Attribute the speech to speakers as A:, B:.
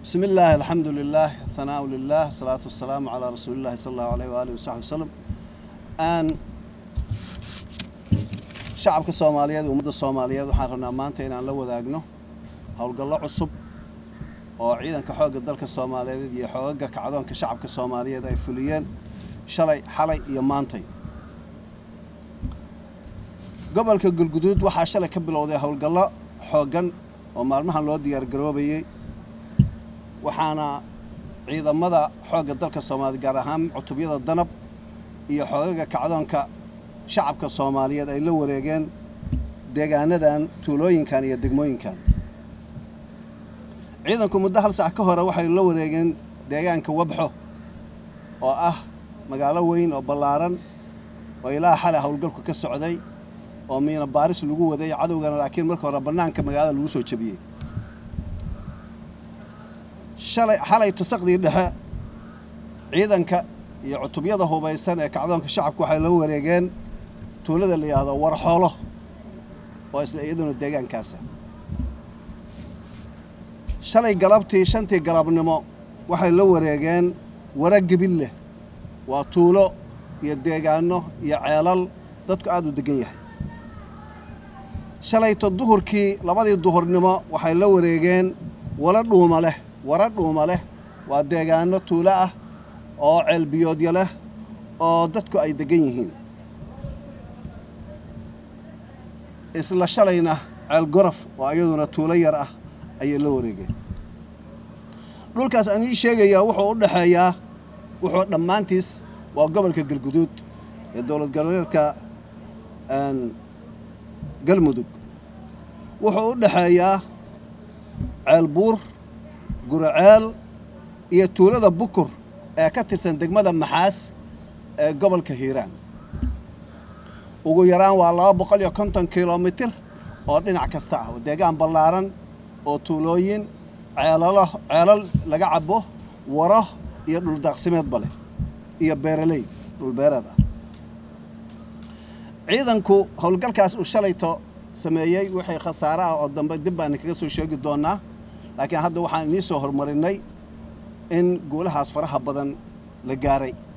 A: بسم الله الحمد لله الثناء لله الصلاة والسلام على رسول الله صلى الله عليه وآله وصحبه وسلم أن shacabka soomaaliyeed ummadda soomaaliyeed waxaan rabnaa maanta inaan la wadaagno howlgallo cusub oo ciidanka xoogga dalka soomaaliyeed iyo xoogaga kacdoonka shacabka soomaaliyeed ay fuliyeen shalay xalay iyo maantay gobolka galguduud waxaa shalay ka bilowday howlgallo xooggan oo maalmahan loo diyaargaroobayey waxaana ciidamada xoogga dalka soomaaliyeed gaar ahaan cutubyada danab iyo xoogaga kacdoonka shacabka soomaaliyeed ay la wareegeen deegaanadan tuulooyinkan iyo degmooyinkan ciidanku muddo hal sac ka hore waxay la wareegeen deegaanka wabxo oo ah magaalo weyn oo ballaaran oo ilaa xalay howlgalku ka socday oo miina baaris lagu waday cadowgana laakiin marka hore bannaanka magaalada lagu soo jebiyey shalay xalay tusaqdii dhexe ciidanka iyo cutubyada hubaysan ee kacdoonka shacabku waxay la wareegeen tuulada la yidhaahdo warxoolo oo isla iyaduna deegaankaasa shalay galabtii shantii galabnimo waxay la wareegeen wara gebilleh waa tuulo iyo deegaano iyo ceelal dadku aada u degan yahay shalayto duhurkii labadii duhurnimo waxay la wareegeen wala dhuuma leh wara dhuuma leh waa deegaano tuulo ah oo ceelbiyoodya leh oo dadku ay degan yihiin isla shalayna ceel gorof oo iyaduna tuulo yar ah ayay la wareegeen dhulkaas aan ii sheegayaa wuxuu u dhexeeyaa wuxuu dhammaantiis waa gobolka galguduud ee dowlad goboleedka galmudug wuxuu u dhexeeyaa ceel buur guraceel iyo tuulada bukur ee ka tirsan degmada maxaas ee gobolka hiiraan ugu yaraan waa laba boqol iyo konton kilomitir oo dhinac kasta ah deegaan ballaaran oo tuulooyin ceelalo ceelal laga cabo waro iyo dhuldaaqsimeedba leh iyo beeraley dhulbeereed ah ciidanku howlgalkaas uu shalayto sameeyey wixii khasaare ah oo dambe dib baan kaga soo sheegi doonaa laakiin hadda waxaan inii soo hormarinay in guulahaas faraha badan la gaaray